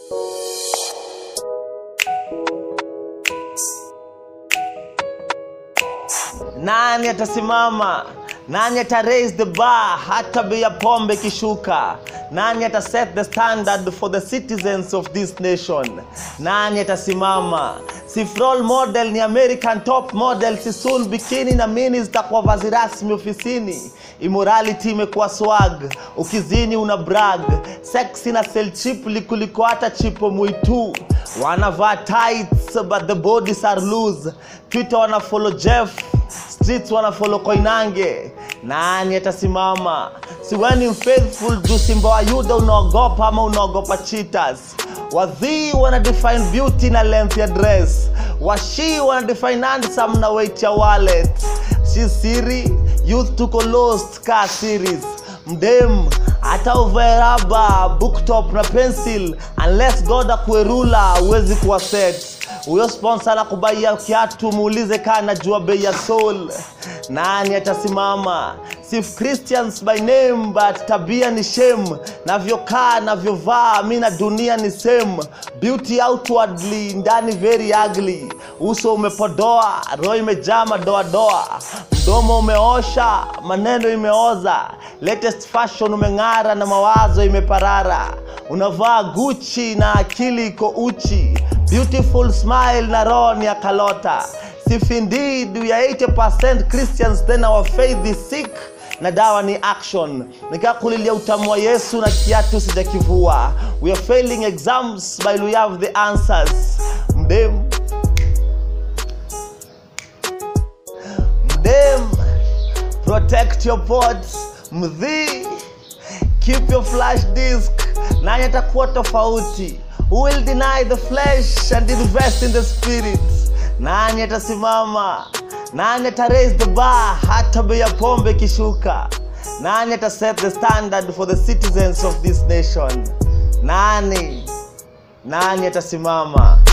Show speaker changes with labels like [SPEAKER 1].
[SPEAKER 1] nani atasimama nani ata raise the bar hata bei ya pombe ikishuka nani ata set the standard for the citizens of this nation nani atasimama si role model ni american top model si soon bikini na mini zitakuwa vazi rasmi ofisini immorality imekuwa swag ukizini una brag sex na sell cheaply kuliko hata chipo mwitu wanavaa tights but the bodies are loose twitter wana follow jeff streets wana follow koinange nani atasimama siweni mfaithful juu simba wa yuda unaogopa ama unaogopa cheaters wadhii wana define beauty na length ya dress washi wana define handsome na weight ya wallet si siri youth tuko lost ka series mdem hata uvae raba booktop na pencil unless god akuerula huwezi kuwa set huyo sponsor anakubaia kiatu muulize kaa najua bei ya soul nani atasimama sif christians by name but tabia ni shame navyokaa navyovaa mi na dunia ni same beauty outwardly ndani very ugly uso umepodoa roho imejaa madoadoa mdomo umeosha maneno imeoza latest fashion umeng'ara na mawazo imeparara unavaa guchi na akili iko uchi beautiful smile na roho ni ya kalota if indeed we are 80% christians then our faith is sick na dawa ni action nikakulilia utamu wa yesu na kiatu sijakivua we are failing exams but we have the answers mdem mdem protect your pots mdhii keep your flash disk nani atakuwa tofauti who will deny the flesh and invest in the spirit nani atasimama nani ata raise the bar hata bei ya pombe ikishuka nani ata set the standard for the citizens of this nation nani nani atasimama